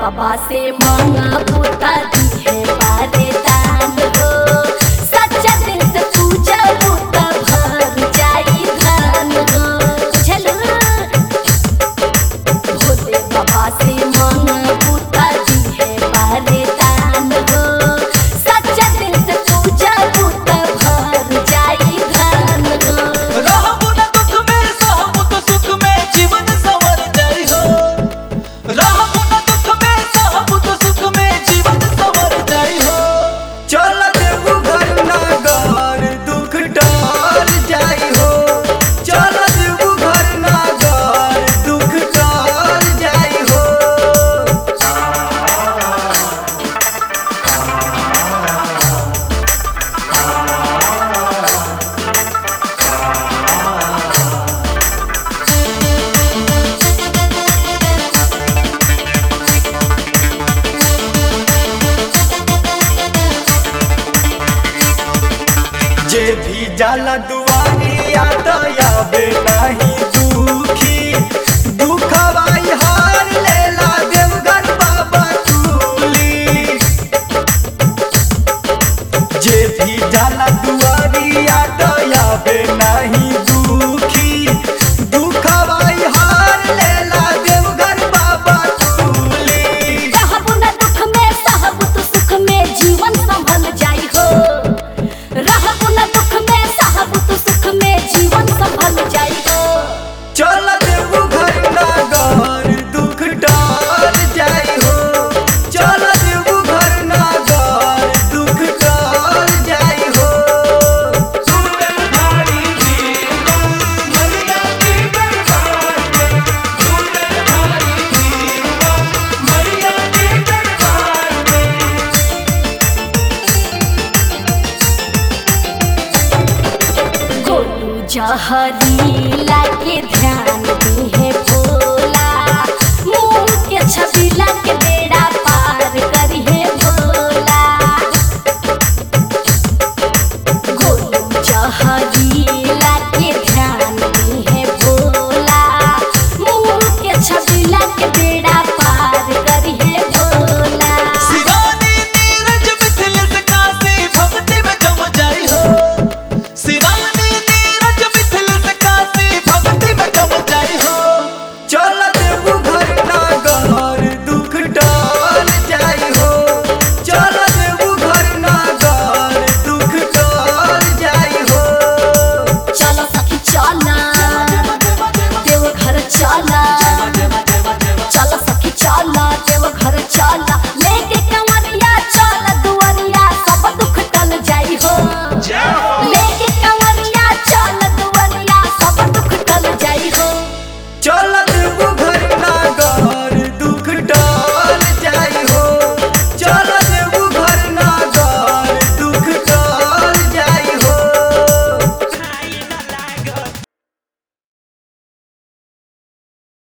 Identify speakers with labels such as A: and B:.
A: बाबा से मांगा पुता दिए बारे दान हो सच्चा दिल से पूजा पुता भर जाई धान हो चलो भोले बाबा से मांगा पुता दिए बारे दान हो सच्चा दिल से पूजा पुता भर जाई धान हो
B: रहबो न दुख में सहबो तो सुख में जीवन संवर जाई हो रहबो न दुख में सहबो तो सुख में जीवन संवर जाई हो चल देवू घर नगर दुख टाल जाई हो चल देवू घर नगर दुख टाल जाई हो जे भी जाला दुआरिया तो आवे नहीं दुखी दुखवाई हार लेला देवघर बाबा तुली जे भी जाला दुआरिया तो आवे नहीं दुखी दुखवाई हार लेला देवघर बाबा तुली
A: रहबो न दुख में सहबो तो सुख में जीवन संभल जाई हो रहबो न दुख में सहबो तो सुख में जीवन संभल जाई हो
B: चल देवू घर नगर दुख टाल जाई हो चल देवू घर नगर दुख टाल जाई हो सुंदर भारी जीवन मैया की दरबार में सुंदर भारी जीवन मैया की दरबार में
A: गोलू जहरीला के ध्यान दी है भोला मुंह के छबीला के दे